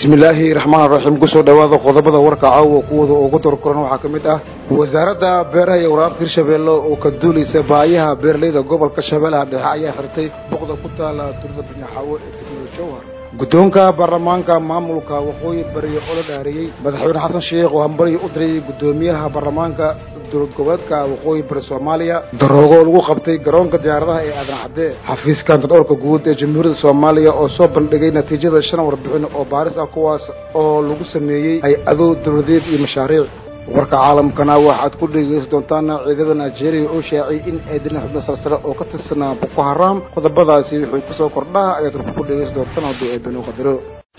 bismillaahi raxmaan raxiim kusoo dhowaada qodobada warka caawa kuwooda ugu dorkoran waxaa ka mid ah wasaaradda beeraha iyo waraabka hirshabeelle oo ka duulaysa baayaha beeraleyda gobolka shabeellaha dhexe ayaa xirtay boqda ku taala turda banyaxaawo ee degmada jowhar guddoonka baarlamaanka maamulka waqooyi bari oo la dhaariyey madaxweyne xasan sheekh oo hambariyo u dirayay guddoomiyaha baarlamaanka dowlad goboleedka waqooyi bari soomaaliya daroogo lagu qabtay garoonka diyaaradaha ee aadan cadde xafiiska antadhoorka guud ee jamhuuriyadda soomaaliya oo soo bandhigay natiijada shan warbixin oo baaris ah kuwaas oo lagu sameeyey hay-ado dowladeed iyo mashaariic warka caalamkana waxaad ku dhegeysan doontaan ciidada nigeria oo shaaciyay in ay dileen xubno salsare oo ka tirsanaa boko haram qodobadaasi wixii kusoo kordhaa ayaad warka ku dhegeysan doontaan hadduu ay banu qadaro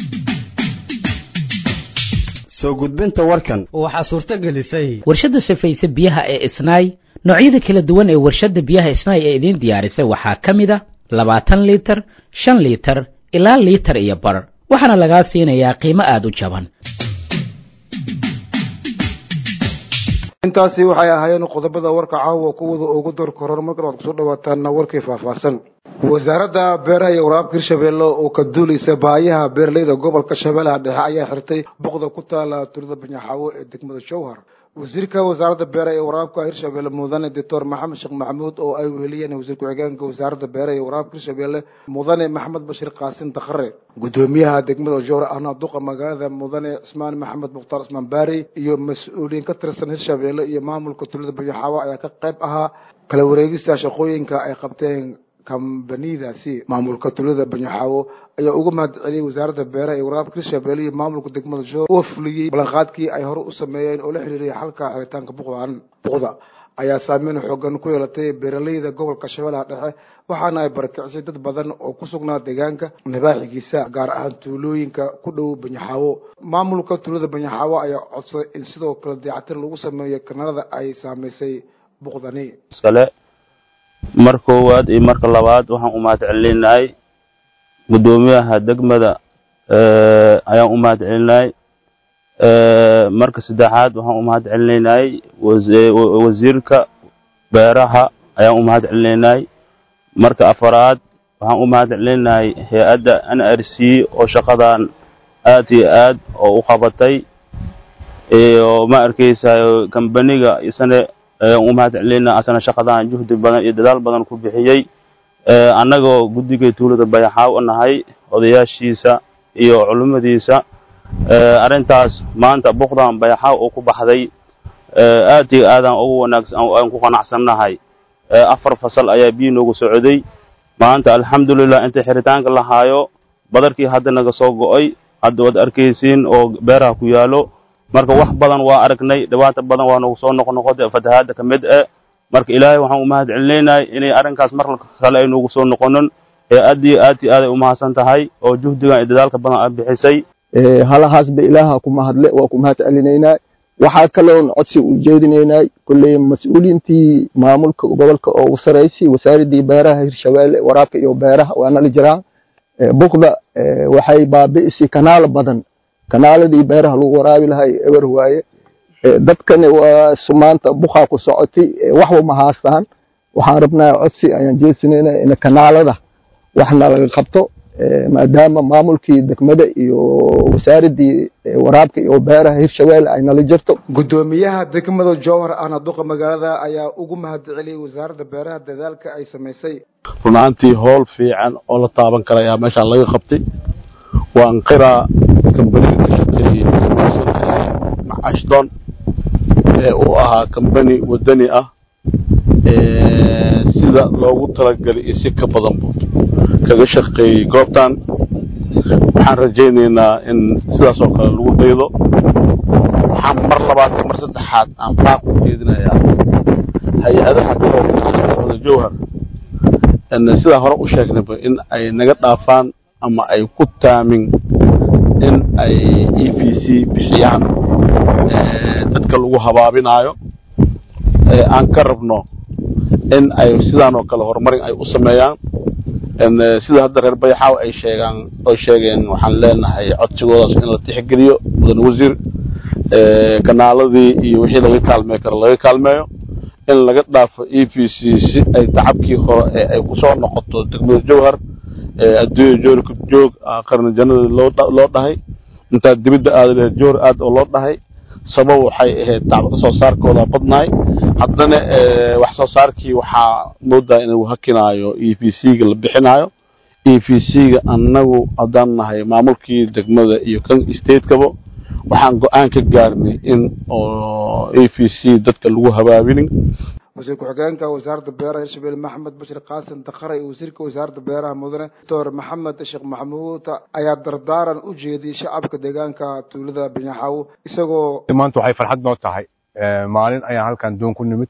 soo gudbinta warkan waxaa suurto gelisay warshadda safayse biyaha ee isnaay noocyada kala duwan ee warshadda biyaha isnaay ee idiin diyaarisay waxaa ka mid a labaatan liitar shan liitar ilaa liitar iyo bar waxaana lagaa siinayaa qiimo aada u jaban intaasi waxay ahaayeen qodobada warka caawa kuwada ugu door koran markan waad kusoo dhawaataan warkii faahfaahsan wasaaradda beeraha iyo waraabka hirshabeelle oo ka duulaysa baayaha beeraleyda gobolka shabeellaha dhexe ayaa xirtay boqda ku taala turda banyaxaawo ee degmada jowhar wasiirka wasaaradda beeraha iyo waraabka hirshabeelle mudane doctor maxamed sheekh maxamuud oo ay weheliyeen wasiir ku-xigeenka wasaaradda beeraha iyo waraabka hirshabeelle mudane maxamed bashir qaasin dakhare guddoomiyaha degmada jowhar ahna duqa magaalada mudane cismaan maxamed mukhtaar cismaan baari iyo mas-uuliyiin ka tirsan hirshabeelle iyo maamulka tulada banyaxaawo ayaa ka qayb ahaa kala wareegista shaqooyinka ay qabteen kambanidaasi maamulka tulada banyaxaawo ayaa uga mahad celiyey wasaaradda beeraha iyo waraabka hirshabeelle iyo maamulka degmada joor oo fuliyey ballanqaadkii ay hore u sameeyeen oo la xiriiriyay xalka xiritaanka buqdan buqda ayaa saameyn xoogan ku yeelatay beeraleyda gobolka shabeellaha dhexe waxaana ay barakicisay dad badan oo ku sugnaa deegaanka nabaaxigiisa gaar ahaan tuulooyinka ku dhow banyaxaawo maamulka tulada banyaxaawo ayaa codsaday in sidoo kale dayactir lagu sameeyo kanaalada ay saamaysay buqdani mar koowaad iyo marka labaad waxaan u mahad celinahay guddoomiyaha degmada ayaan u mahad celinahay marka saddexaad waxaan u mahad celinaynay wasiirka beeraha ayaan u mahad celinaynay marka afaraad waxaan u mahad celinahay hay-adda n r c oo shaqadan aad iyo aad oo u qabatay iyo ma arkaysayo kambaniga isane ayaan u mahad celinaa asana shaqadan juhdi badan iyo dadaal badan ku bixiyey annagoo guddiga tuulada bayaxaaw nahay odayaashiisa iyo culimmadiisa arrintaas maanta buqdan bayaxaaw oo ku baxday aad iyo aadaan ugu wanaagsan aan ku qanacsannahay afar fasal ayaa biyo noogu socday maanta alxamdulilah inta xiritaanka la haayo badarkii hadda naga soo go'ay hadda waad arkaysiin oo beeraha ku yaalo marka wax badan waa aragnay dhibaata badan waa nagu soo noqonoqotay fatahaadda ka mid e marka ilaahay waxaan u mahad celinaynahay inay arrinkaas mar kale ay noogu soo noqonin ee aad iyo aad iyo aad ay u mahadsan tahay oo juhdigan iyo dadaalka badan aad bixisay halahaasba ilaaha ku mahadle waa ku mahad celinaynaa waxaa kaloon codsi u jeedinaynay kolley mas-uuliyiintii maamulka gobolka oo u saraysay wasaaraddii beeraha hirshabeelle waraabka iyo beeraha waa nala jiraan buqda waxay baabi'isay kanaalo badan kanaaladii beeraha lagu waraabi lahay eber waaye dadkani waa maanta bukaa ku socotay waxba ma haastaan waxaan rabnaa codsi ayaan jeedsanayna in kanaalada waxna laga qabto maadaama maamulkii degmada iyo wasaaraddii waraabka iyo beeraha hirshabeelle ay nala jirto guddoomiyaha degmada jowhar ahna duqa magaalada ayaa ugu mahad celiyey wasaaradda beeraha dadaalka ay samaysay run ahaantii howl fiican oo la taaban kara ayaa meeshaan laga qabtay waan qiraa kambaniga ka shaqeeyey macashdoon ee uu ahaa kambani wadani ah sida loogu talagalay iyo si ka badanba kaga shaqeeyey goobtan waxaan rajaynaynaa in sidaas oo kale lagu daydo waxaan mar labaad iyo mar saddexaad aan baaq u jeedinayaa hay-adaha dowlada jowhar sidaa hore u sheegnayba in ay naga dhaafaan ama ay ku taamin in ay e v c bixiyaan dadka lagu habaabinaayo aan ka rabno in ay sidaan oo kale horumarin ay u sameeyaan sida hadda reer bayaxaaw ay sheegaan oy sheegeen waxaan leenahay codsigoodaas in la tixgeliyo mudan wasiir kanaaladii iyo wixii laga kaalmey karo laga kaalmeeyo in laga dhaafo e v c si ay tacabkii hore ee ay kusoo noqoto degmada jowhar adduunya joorka joog qarni jannada loo loo dhahay intaa dibidda aada lahayd joor aad oo loo dhahay sabab waxay ahayd dacwo soo saarkooda badnaay haddana wax soo saarkii waxaa moodaa inuu hakinaayo e v c ga la bixinaayo e v c ga annagu haddaan nahay maamulkii degmada iyo kan stateskaba waxaan go-aan ka gaarnay in oo e v c dadka lagu habaabinin wasiir ku-xigeenka wasaaradda beeraha hirshabelle maxamed bashir qaasim dakare iyo wasiirka wasaaradda beeraha mudane doctor maxamed sheekh maxamuud ayaa dardaaran u jeediyey shacabka deegaanka tuulada binyaxaawo isagoo maanta waxay farxad noo tahay maalin ayaan halkan doon ku nimid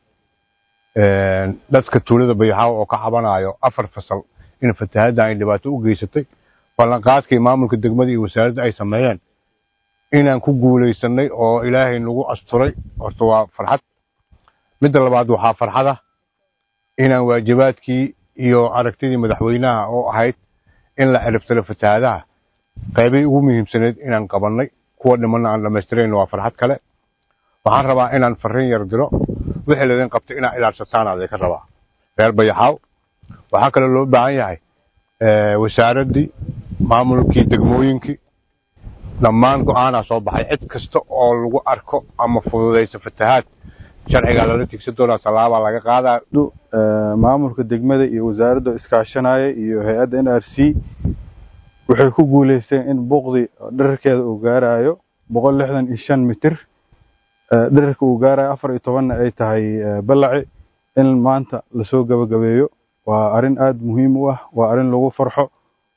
dadka tuulada binyaxaawo oo ka cabanayo afar fasal in fatahaadda ay dhibaato u geysatay ballanqaadkii maamulka degmada iyo wasaaradda ay sameeyeen inaan ku guulaysanay oo ilaahay nagu asturay horta waa farxad midda labaad waxaa farxada inaan waajibaadkii iyo aragtidii madaxweynaha oo ahayd in la ciribtiro fatahaadaha qaybay ugu muhiimsaneyd inaan qabannay kuwa dhimanna aan dhammaystirayn waa farxad kale waxaan rabaa inaan farriin yar diro wixii laydin qabtay inaa ilaadsataan adinka rabaa reer bayaxaaw waxaa kaloo loo baahan yahay wasaaraddii maamulkii degmooyinkii dhammaan go-aanaa soo baxay cid kasta oo lagu arko ama fududaysa fatahaad sharcigaa lala tigsan doonaa tallaabaa laga qaadaa maamulka degmada iyo wasaaradda iskaashanaya iyo hay-adda n r c waxay ku guuleysteen in buuqdi dherarkeeda uu gaarayo boqol lixdan iyo shan mitir dherarka uu gaarayo afar iyo tobanna ay tahay ballaci in maanta lasoo gabagabeeyo waa arrin aada muhiim u ah waa arrin lagu farxo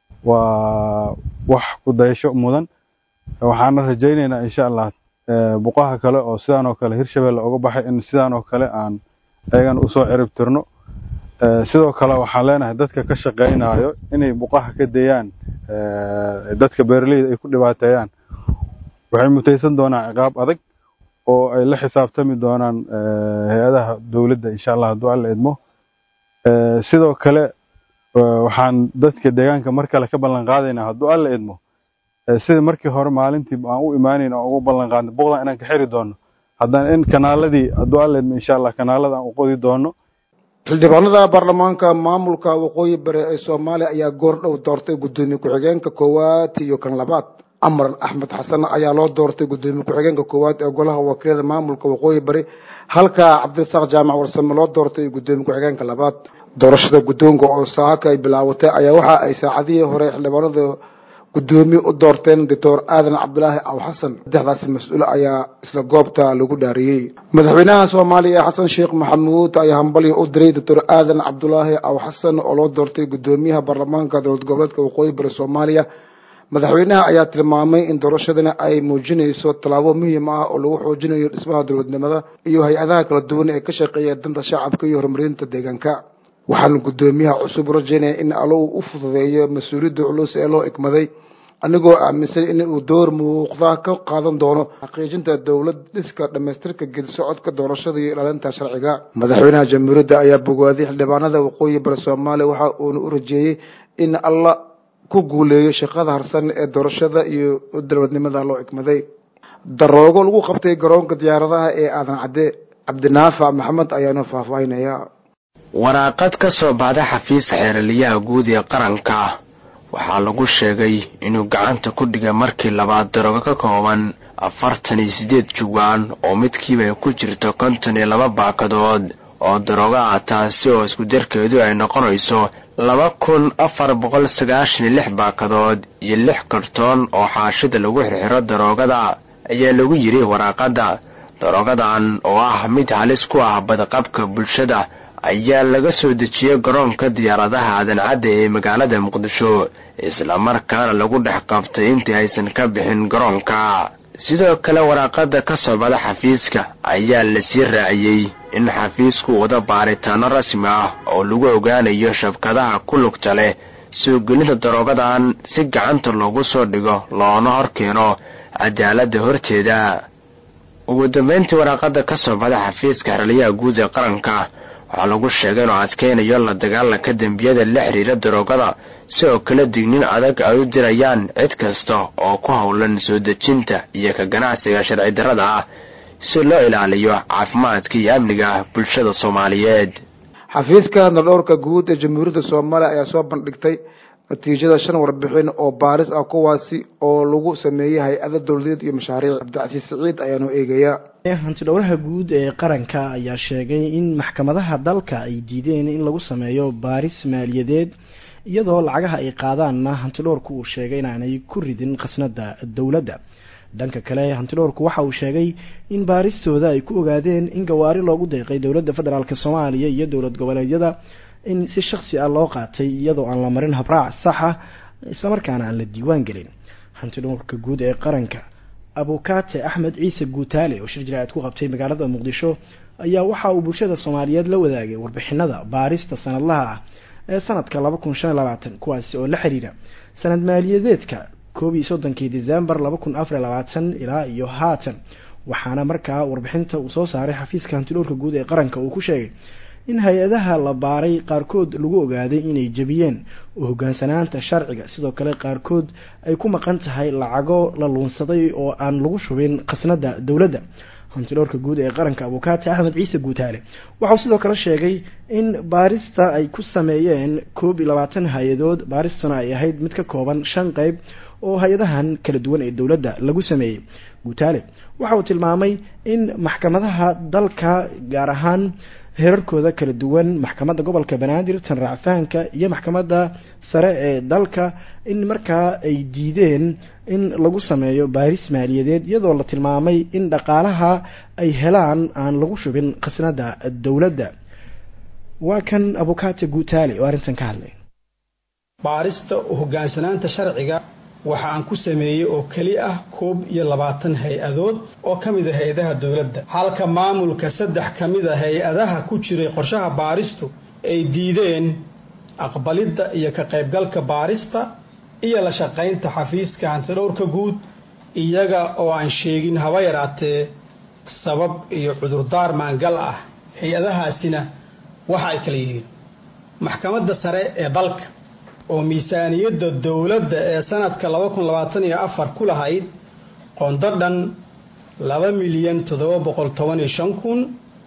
waa wax ku dayasho mudan waxaana rajaynaynaa insha allah buqaha kale oo sidaan oo kale hirshabelle uga baxay in sidaan oo kale aan ayagana usoo cirib tirno sidoo kale waxaan leenahay dadka ka shaqaynayo inay buqaha ka dayaan dadka beeraleyda ay ku dhibaateeyaan waxay mutaysan doonaan ciqaab adag oo ay la xisaabtami doonaan hay-adaha dowladda insha allah hadduu alla idmo sidoo kale waxaan dadka deegaanka mar kale ka ballan qaadaynaa hadduu alla idmo sida markii hore maalintii aan u imaanayn oo ugu ballan qaadnay boqdan inaan ka xiri doono haddana in kanaaladii hadduu alla idmo insha allah kanaalada aan u qodi doono xildhibaanada baarlamaanka maamulka waqooyi bari ee soomaaliya ayaa goor dhow doortay guddoomiye ku-xigeenka koowaad iyo kan labaad amar axmed xasan ayaa loo doortay guddoomiye ku-xigeenka koowaad ee golaha wakiilada maamulka waqooyi bari halka cabdirasaaq jaamac warsame loo doortay guddoomiye ku-xigeenka labaad doorashada guddoonka oo saaka ay bilaawatay ayaa waxa ay saacadihii hore xildhibaanada guddoomiye u doorteen doctor aadan cabdulaahi aw xasan saddexdaasi mas-uul ayaa isla goobta lagu dhaariyey madaxweynaha soomaaliya xasan sheekh maxamuud ayaa hambalyo u diray doctor aadan cabdulaahi aw xasan oo loo doortay guddoomiyaha baarlamaanka dowlad goboleedka waqooyi bari soomaaliya madaxweynaha ayaa tilmaamay in doorashadani ay muujinayso tallaabo muhiim ah oo lagu xoojinayo dhismaha dowladnimada iyo hay-adaha kala duwan ee ka shaqeeya danta shacabka iyo horumarinta deegaanka waxaan guddoomiyaha cusub rajaynaya in allo uu u fududeeyo mas-uuliyadda culus ee loo igmaday anigoo aaminsan in uu door muuqda ka qaadan doono xaqiijinta dowlad dhiska dhammaystirka gedi socodka doorashada iyo ilaalinta sharciga madaxweynaha jamhuuriyadda ayaa bogaadiyay xildhibaanada waqooyi bari soomaaliya waxa uuna u rajeeyey in alla ku guuleeyo shaqada harsan ee doorashada iyo dowladnimada loo igmaday daroogo lagu qabtay garoonka diyaaradaha ee aadan cadde cabdinaafac maxamed ayaanu faahfaahinaya waraaqad ka soo baxda xafiiska xeeraliyaha guud ee qaranka waxaa lagu sheegay inuu gacanta ku dhigay markii labaad daroogo ka kooban afartan iyo siddeed jubaan oo midkiiba ay ku jirto konton iyo laba baakadood oo daroogo ah taasi oo isku darkeedu ay noqonayso laba kun afar boqol sagaashan iyo lix baakadood iyo lix kartoon oo xaashida lagu xirxiro daroogada ayaa lagu yidhi waraaqadda daroogadan oo ah mid halis ku ah badqabka bulshada ayaa laga soo dejiyey garoonka diyaaradaha aadan-cadda ee magaalada muqdisho islamarkaana lagu dhex qabtay intii aysan ka bixin garoonka sidoo kale waraaqada ka soo bada xafiiska ayaa lasii raaciyey in xafiisku wada baaritaano rasmi ah oo lagu ogaanayo shabkadaha ku lugta leh soo gelinta daroogadan si gacanta loogu soo dhigo loona hor keeno cadaaladda horteeda ugu dambayntii waraaqada ka soo bada xafiiska xeraliyaha guud ee qaranka waxaa lagu sheegay inuu adkaynayo la dagaalanka dembiyada la xiriira daroogada sidoo kale dignin adag ay u dirayaan cid kasta oo ku howlan soo dejinta iyo ka ganacsiga sharci darrada ah si loo ilaaliyo caafimaadka iyo amniga bulshada soomaaliyeed xafiiska naldhowrka guud ee jamhuuriyadda soomaaliya ayaa soo bandhigtay natiijada shan warbixin oo baaris ah kuwaasi oo lagu sameeyey hay-ada dowladeed iyo mashaariic cabdicasiis siciid ayaanu eegayaa hantidhowraha guud ee qaranka ayaa sheegay in maxkamadaha dalka ay diideen in lagu sameeyo baaris maaliyadeed iyadoo lacagaha ay qaadaanna hantidhowrku uu sheegay inaanay ku ridin khasnada dowladda dhanka kale hantidhowrku waxa uu sheegay in baaristooda ay ku ogaadeen in gawaari loogu deeqay dowladda federaalk soomaaliya iyo dowlad goboleedyada in si shaksi ah loo qaatay iyadoo aan la marin habraac saxa islamarkaana aan la diiwaan gelin hantidhowrka guud ee qaranka abukaate axmed ciise guutaale oo shir jiraacid ku qabtay magaalada muqdisho ayaa waxa uu bulshada soomaaliyeed la wadaagay warbixinada baarista sanadlaha ah ee sanadka laba kun shan iyo labaatan kuwaasi oo la xiriira sanad maaliyadeedka koob iyo soddonkii december laba kun afar iyo labaatan ilaa iyo haatan waxaana markaa warbixinta uu soo saaray xafiiska hantidhowrka guud ee qaranka uu ku sheegay in hay-adaha la baaray qaarkood lagu ogaaday inay jebiyeen oo hogaansanaanta sharciga sidoo kale qaarkood ay ku maqan tahay lacago la luunsaday oo aan lagu shubin khasnada dowladda hantidhowrka guud ee qaranka abukaati axmed ciise guutaale waxauu sidoo kale sheegay in baarista ay ku sameeyeen koob iyo labaatan hay-adood baaristuna ay ahayd mid ka kooban shan qeyb oo hay-adahan kala duwan ee dowladda lagu sameeyey guutaale waxa uu tilmaamay in maxkamadaha dalka gaar ahaan heerarkooda kala duwan maxkamadda gobolka banaadir tan raacfahanka iyo maxkamadda sare ee dalka in markaa ay diideen in lagu sameeyo baaris maaliyadeed iyadoo la tilmaamay in dhaqaalaha ay helaan aan lagu shubin khasnada dowladda waa kan abukaate guutaale oo arrintan ka hadlay baarista hogaansanaanta sharciga waxa aan ku sameeyey oo keli ah koob iyo labaatan hay-adood oo ka mid a hay-adaha dowladda halka maamulka saddex ka mid a hay-adaha ku jiray qorshaha baaristu ay diideen aqbalidda iyo ka qaybgalka baarista iyo la shaqaynta xafiiska hantidhowrka guud iyaga oo aan sheegin haba yaraatee sabab iyo cudurdaar maangal ah hay-adahaasina waxa ay kala yihiin maxkamadda sare ee dalka oo miisaaniyadda dowladda ee sanadka laba kun labaatan iyo afar ku lahayd qondo dhan laba milyan toddoba boqol toban iyo shan kun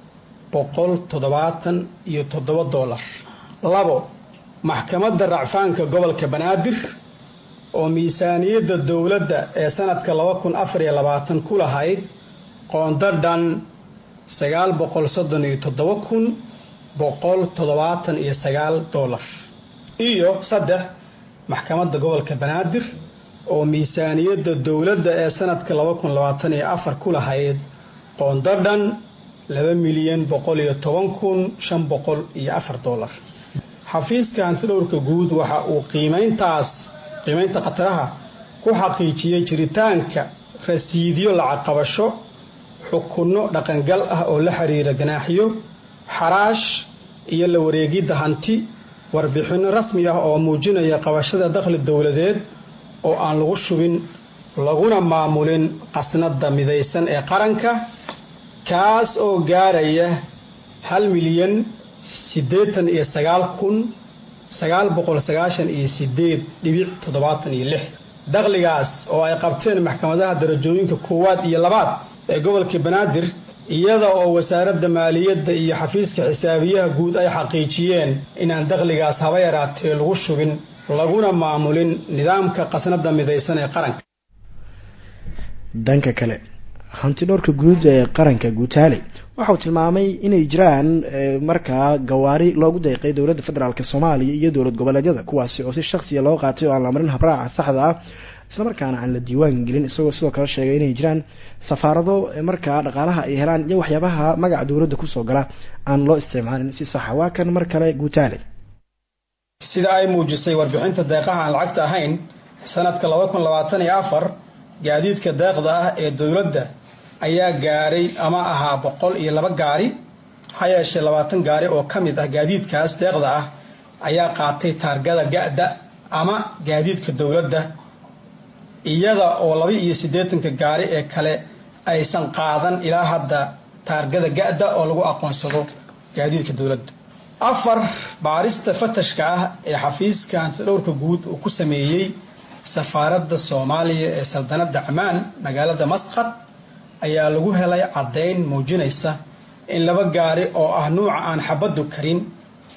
boqol toddobaatan iyo toddoba dollar labo maxkamadda racfaanka gobolka banaadir oo miisaaniyadda dowladda ee sanadka laba kun afar iyo labaatan ku lahayd qondo dhan sagaal boqol soddon iyo toddoba kun boqol toddobaatan iyo sagaal dollar iyo saddex maxkamadda gobolka banaadir oo miisaaniyadda dowladda ee sanadka laba kun labaatan iyo afar ku lahayd qondo dhan laba milyan boqol iyo toban kun shan boqol iyo afar dollar xafiiska hantidhowrka guud waxa uu qiimayntaas qiimaynta khataraha ku xaqiijiyey jiritaanka rasiidyo lacag qabasho xukunno dhaqangal ah oo la xiriira ganaaxyo xaraash iyo la wareegidda hanti warbixinno rasmi ah oo muujinaya qabashada dakhli dowladeed oo aan lagu shubin laguna maamulin qasnada midaysan ee qaranka kaas oo gaaraya hal milyan siddeetan iyo sagaal kun sagaal boqol sagaashan iyo sideed dhibic toddobaatan iyo lix dakhligaas oo ay qabteen maxkamadaha darajooyinka koowaad iyo labaad ee gobolka banaadir iyada oo wasaaradda maaliyadda iyo xafiiska xisaabiyaha guud ay xaqiijiyeen inaan dakhligaas haba yaraatee lagu shubin laguna maamulin nidaamka qasnada midaysan ee qaranka dhanka kale hantidhowrka guud ee qaranka guutaale waxauu tilmaamay inay jiraan markaa gawaari loogu deeqay dowladda federaalk soomaaliya iyo dowlad goboleedyada kuwaasi oo si shaksiya loo qaatay oo aan la marin habraaca saxda ah islamarkaana aan la diiwaan gelin isagoo sidoo kale sheegay inay jiraan safaarado markaa dhaqaalaha ay helaan iyo waxyaabaha magaca dowladda kusoo gala aan loo isticmaalin si saxa waa kan mar kale guutaale sida ay muujisay warbixinta deeqaha aan lacagta ahayn sanadka laba kun labaatan iyo afar gaadiidka deeqda ah ee dowladda ayaa gaaray ama ahaa boqol iyo laba gaari ha yeeshee labaatan gaari oo ka mid ah gaadiidkaas deeqda ah ayaa qaatay taargada ga-da ama gaadiidka dowladda iyada oo laba iyo siddeetanka gaari ee kale aysan qaadan ilaa hadda taargada ga-da oo lagu aqoonsado gaadiidka dowladda afar baarista fatashka ah ee xafiiska hantidhowrka guud uu ku sameeyey safaaradda soomaaliya ee saldanadda camaan magaalada masqad ayaa lagu helay caddayn muujinaysa in laba gaari oo ah nuuca aan xabaddu karin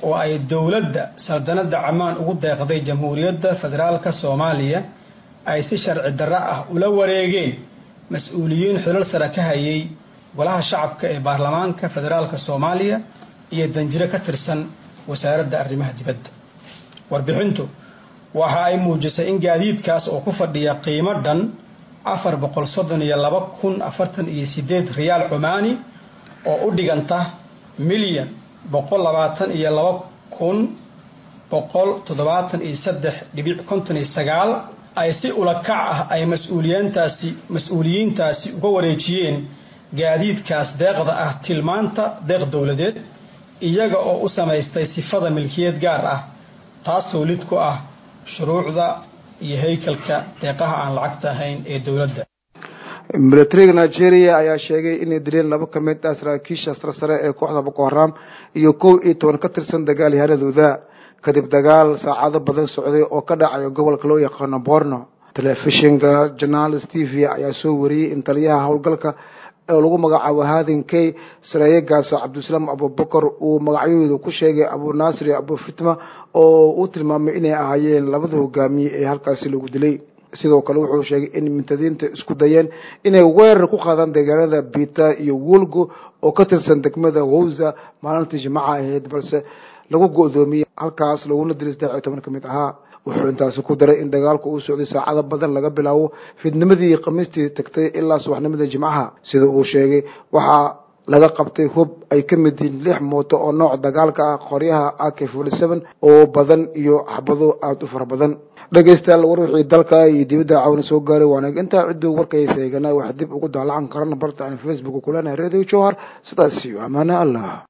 oo ay dowladda saldanadda camaan ugu deeqday jamhuuriyadda federaalka soomaaliya ay si sharci darro ah ula wareegeen mas-uuliyiin xilal sare ka hayay golaha shacabka ee baarlamaanka federaalka soomaaliya iyo danjiro ka tirsan wasaaradda arrimaha dibadda warbixintu waxa ay muujisay in gaadiidkaas oo ku fadhiya qiimo dhan afar boqol soddon iyo laba kun afartan iyo sideed riyaal cumaani oo u dhiganta milyan boqol labaatan iyo laba kun boqol toddobaatan iyo saddex dhibic konton iyo sagaal ay si ulakac ah ay mas-uuliyiintaasi mas-uuliyiintaasi uga wareejiyeen gaadiidkaas deeqda ah tilmaanta deeq dowladeed iyaga oo u samaystay sifada milkiyad gaar ah taasoo lid ku ah shuruucda iyo haykalka deeqaha aan lacagta ahayn ee dowladda militariga nigeria ayaa sheegay inay dileen laba ka mid ah saraakiisha sarsare ee kooxda boko haram iyo kow iyo toban ka tirsan dagaalyahanadooda kadib dagaal saacado badan socday oo ka dhacayo gobolka loo yaqaano borno telefishinka journalist t v ayaa soo wariyey in taliyaha howlgalka oo lagu magacaabo haadin key sareeye gaaso cabdisalaam abubakar uu magacyadooda ku sheegay abu naasir iyo abu fitma oo uu tilmaamay inay ahaayeen labada hogaamiye ee halkaasi lagu dilay sidoo kale wuxuu sheegay in mintadiinta isku dayeen inay weerar ku qaadaan deegaanada bita iyo wolgo oo ka tirsan degmada wowza maalintii jimcaha ahayd balse lagu go-doomiyey halkaas laguna dilay saddex iyo toban ka mid ahaa wuxuu intaasi ku daray in dagaalku uu socday saacado badan laga bilaabo fidnimadii iyo khamiistii tagtay ilaa subaxnimadii jimcaha sida uu sheegay waxaa laga qabtay hub ay ka mid yihiin lix mooto oo nooc dagaalka ah qoryaha ak forty seven oo badan iyo xabado aada u fara badan dhegeystayaal war wixii dalka iyo dibadda cawna soo gaaray waana intaa cidduu warkaysa eegana wax dib ugu daalacan karana barta aan facebook kuleenahay radio jowhar sidaas iyo amaana allah